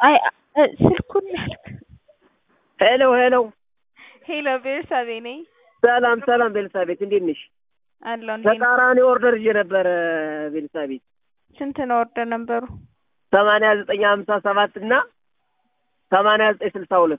አይ እ ስልኩን ያልክ ሄሎ ሄሎ ሄሎ ቤርሳቤ ነኝ ሰላም ሰላም ቤልሳቤት እንዴት ነሽ? አለሁ እንዴት ነህ? ተቃራኒ ኦርደር ይዤ ነበረ ቤልሳቤት ስንት ነው ኦርደር ነበሩ? ሰማንያ ዘጠኝ ሀምሳ ሰባት እና ሰማንያ ዘጠኝ ስልሳ ሁለት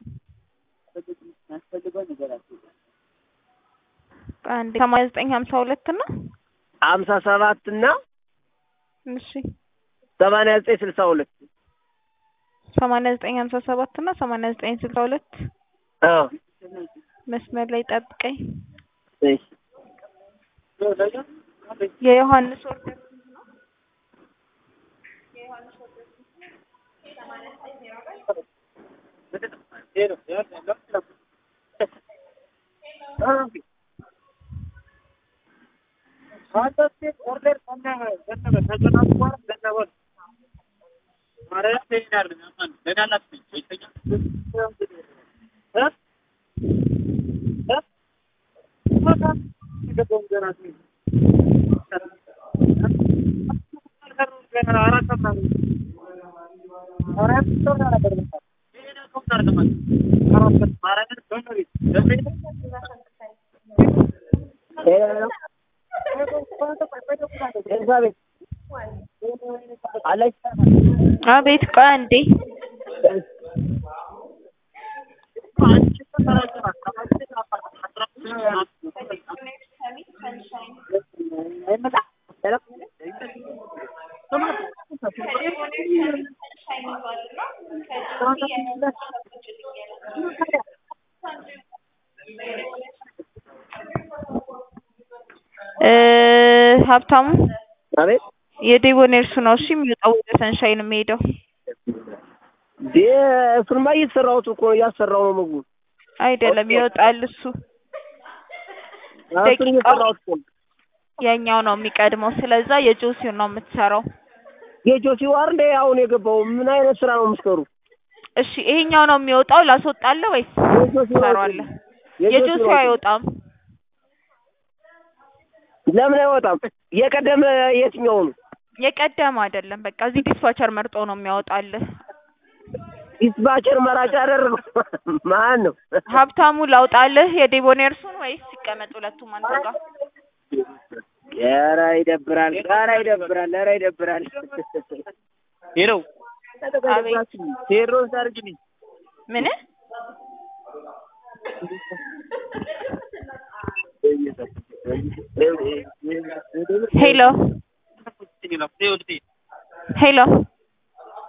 አንዴ ሰማንያ ዘጠኝ ሀምሳ ሁለት እና ሀምሳ ሰባት እና እሺ ሰማንያ ዘጠኝ ስልሳ ሁለት ሰማንያ ዘጠኝ ሀምሳ ሰባት እና ሰማንያ ዘጠኝ ስልሳ ሁለት አዎ መስመር ላይ ጠብቀኝ። እሺ የዮሐንስ ኦርደር ቤልሳቤት አለች አቤት ቆይ አንዴ እ ሀብታሙ አቤት የዴቦኔርሱ ነው እሺ የሚወጣው ወደ ሰንሻይን የሚሄደው ዴ እሱንማ እየተሰራሁት እኮ ነው እያሰራው ነው ምግቡ አይደለም ይወጣል እሱ እሱን ደቂቃው እየሰራሁት እኮ ነው የኛው ነው የሚቀድመው ስለዛ የጆሲውን ነው የምትሰራው የጆሲ ዋር እንደ አሁን የገባው ምን አይነት ስራ ነው የምትሰሩ? እሺ ይሄኛው ነው የሚወጣው ላስወጣለህ ወይስ የጆሲ ዋር ትሰራዋለህ የጆሲው አይወጣም ለምን አይወጣም? የቀደመ የትኛው ነው? የቀደመ አይደለም በቃ እዚህ ዲስፓቸር መርጦ ነው የሚያወጣልህ ዲስፓቸር መራጭ አደረገው ማን ነው? ሀብታሙ ላውጣልህ የዴቦኔርሱን ወይስ ሲቀመጥ ሁለቱም አንተ ጋር ኧረ ይደብራል፣ ኧረ ይደብራል፣ ኧረ ይደብራል። ሄሎ አቤት ቴዎድሮስ አድርግልኝ። ምን ሄሎ ሄሎ